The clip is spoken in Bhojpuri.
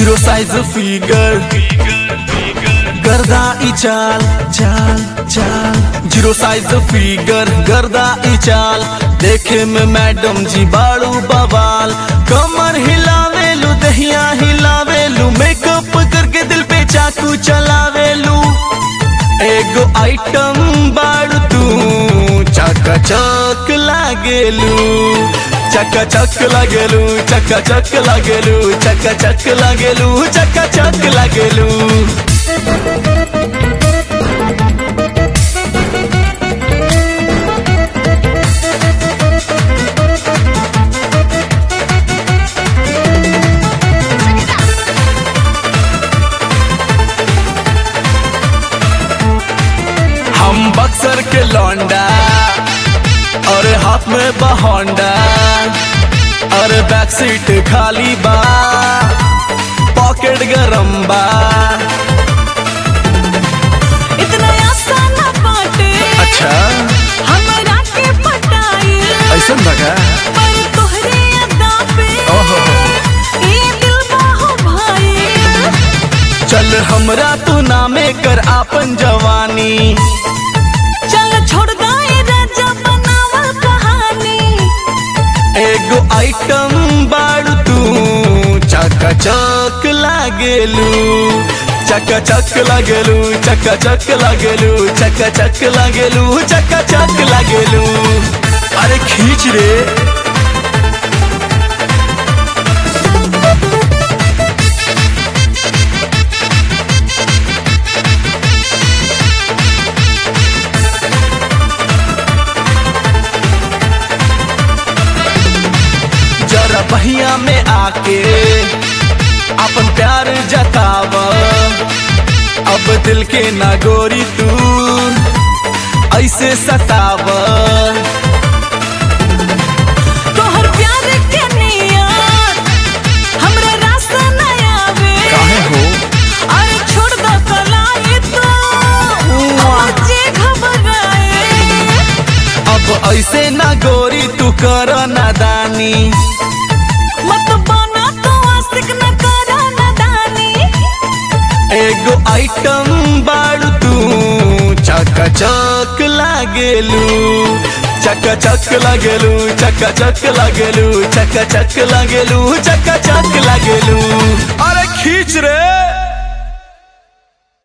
जीरो साइज फिगर गर्दा ई चाल चाल चाल जीरो साइज फिगर गर्दा ई चाल देखे में मैडम जी बाड़ू बवाल कमर हिलावेलू दहिया हिलावेलू मेकअप करके दिल पे चाकू चलावेलू एगो आइटम बाड़ू तू चका चक लागेलू चका चक लागेलू चका चक लागेलू चका चक लागेलू चका चक लागेलू हम बक्सर के लौंडा और हाथ में बहोंडा और बैक सीट खाली बा पॉकेट गरम बा इतना आसान बाटे अच्छा हमरा के पटाई ऐसा लगा पर तोहरे अदा पे ओहो ई दिल बाहो भाई चल हमरा तू नामे कर आपन जवानी चल छोड़ गए राजा बनावल कहानी एगो आइटम बाड़ू तू चका चक लागेलू चका चक लागेलू चका चक लागेलू चका चक लागेलू चका चक लागेलू अरे खींच रे जरा बहिया में आके अपन प्यार जताव अब दिल के नागोरी तू ऐसे सताव तोहर प्यार के नियत हमरा रास न आवे हो अरे छोड़ दो कलाई तो हमर जे घबराए अब ऐसे ना गोरी तू कर नादानी मत बना तो आशिक न करा नदानी एगो आइटम बाड़ू तू चका चक लागेलू चका चक लागेलू चका चक लागेलू चका चक लागेलू चका चक लागेलू अरे खींच रे